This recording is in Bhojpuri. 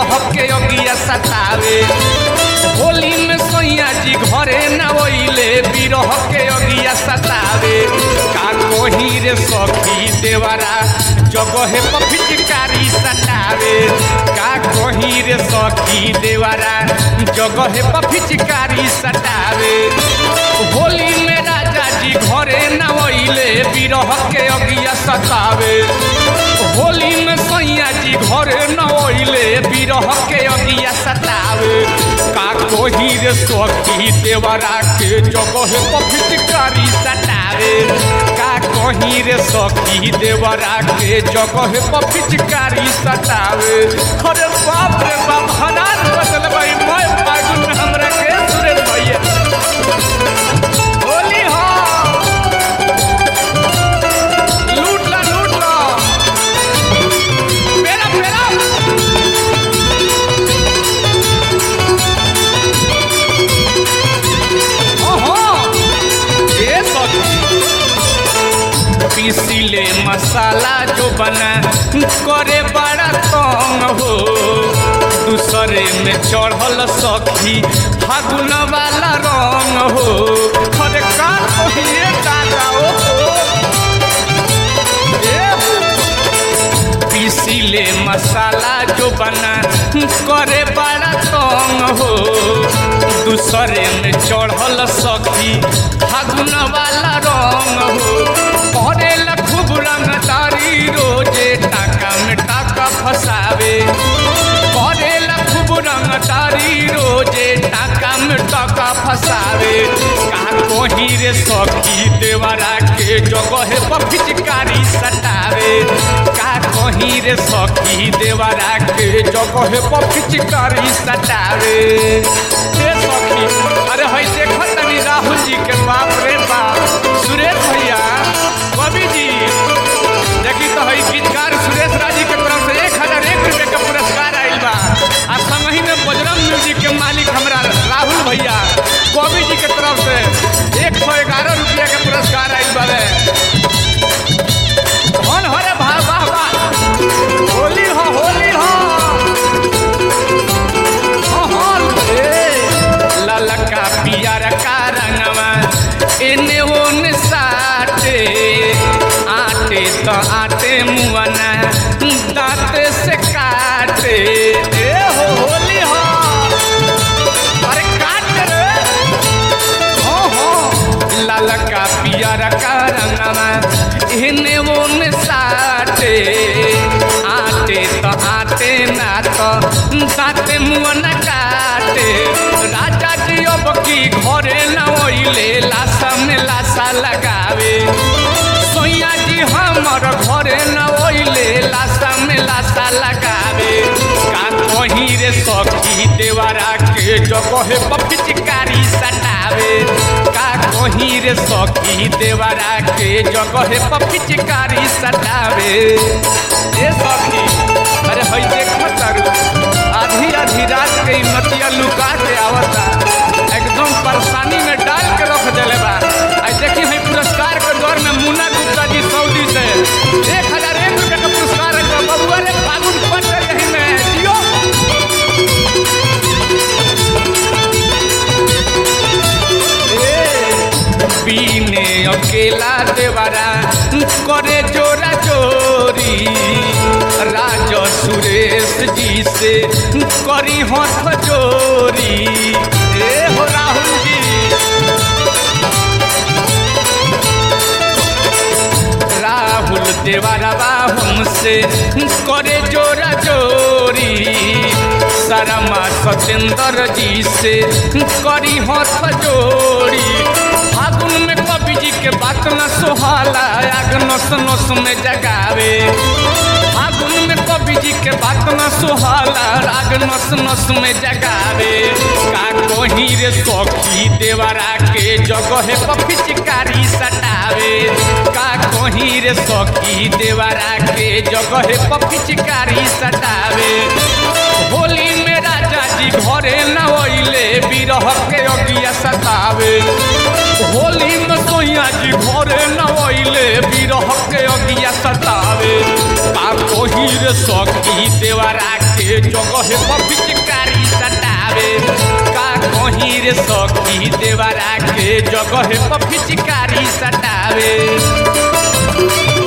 बिरह के अगिया सतावे होली में सैया जी घरे न ओइले बिरह के अगिया सतावे का कोही रे सखी देवरा जगह पर फिचकारी सतावे का कोही रे सखी देवरा जगह पर फिचकारी सतावे होली में राजा जी घरे न ओइले बिरह के अगिया सतावे होली में सैया जी घरे न ओइले बिरह के अगिया सतावे का कोही रे सखी देवरा के जगह पर फिचकारी सतावे का कोही रे सखी देवरा के जगह पर फिचकारी सतावे अरे बाप रे बाप हनान बदल भाई मैं फागुन में हमरा के सुरेश भैया होली हो लूट ला लूट ला मेरा मेरा ओहो ये सखी पीसीले मसाला जो बना करे बड़ा तंग हो दूसरे में चढ़ल सखी फागुन वाला रंग हो अरे का कहिए दादा ओ ए हो। पीसीले मसाला जो बना करे बड़ा तंग हो दूसरे में चढ़ल सखी फागुन वाला रंग हो करेला खूब रंगदारी रोजे टाका में टाका फसावे करेला खूब रंगदारी रोजे टाका में टाका फसावे का कोही रे सखी देवरा के जगह पर फिचकारी सटावे का कोही रे सखी देवरा के जगह पर फिचकारी सटावे ए सखी अरे हई देखो तनी राहुल जी के बाप रे बाप सुरेश भैया कवि जी देखी तो हई गीतकार सुरेश राजी के तरफ से एक हजार एक रुपये के पुरस्कार आयल बा आ संगही में बजरंग म्यूजिक के मालिक हमरा राहुल भैया कवि जी के तरफ से एक सौ ग्यारह रुपया के पुरस्कार आयल बा कौन हो रे वाह वाह वाह होली हो होली हो हो, हो, ए, ललका पियर का रंगवा एने ओने साटे आटे तो आटे मुआना दांत से काटे ए हो होली हो अरे काट रे हो हो ललका पियर का रंगवा एने ओने साटे आटे तो आटे ना तो दांत मुआना काटे राजा जी अब की घरे न ओइले लाशा में लाशा लगावे सोइया जी हमर घरे न ओइले लाशा में लाशा लगावे का कहीं रे सखी देवरा के जगह पर पिचकारी सटावे का कहीं रे सखी देवरा के जगह पर पिचकारी सटावे ए सखी अरे हई देखो तारू आधी आधी रात के ई मतिया लुका के आवता एकदम परेशानी में डाल के रख देले बा आई देखी हई पुरस्कार के दौर में मुन्ना गुप्ता जी सऊदी से एक हजार एक रुपये का पुरस्कार है बबुआ रे फागुन पट यही में जियो बीने अकेला देवरा करे जोरा जोरी राज सुरेश जी से करी हाथ जोरी ए हो राहुल जी राहुल देवरवा हमसे करे जोरा जोरी शर्मा सत्येंद्र जी से करी हाथ जोड़ी फागुन में कवि जी के बात न सोहाला आग नस नस में जगावे फागुन में कवि जी के बात न सोहाला आग नस नस में जगावे का कोही रे सखी देवरा के जगह पर पिचकारी सटावे का कोही रे सखी देवरा के जगह पर पिचकारी सटावे होली में राजा जी घरे न ओइले बिरह के अगिया सतावे होली में सोइया जी घरे न ओइले बिरह के अगिया सतावे का कोही रे सखी देवरा के के जगह पर पिचकारी सटावे का कहीं रे सखी देवरा के जगह पर पिचकारी सटावे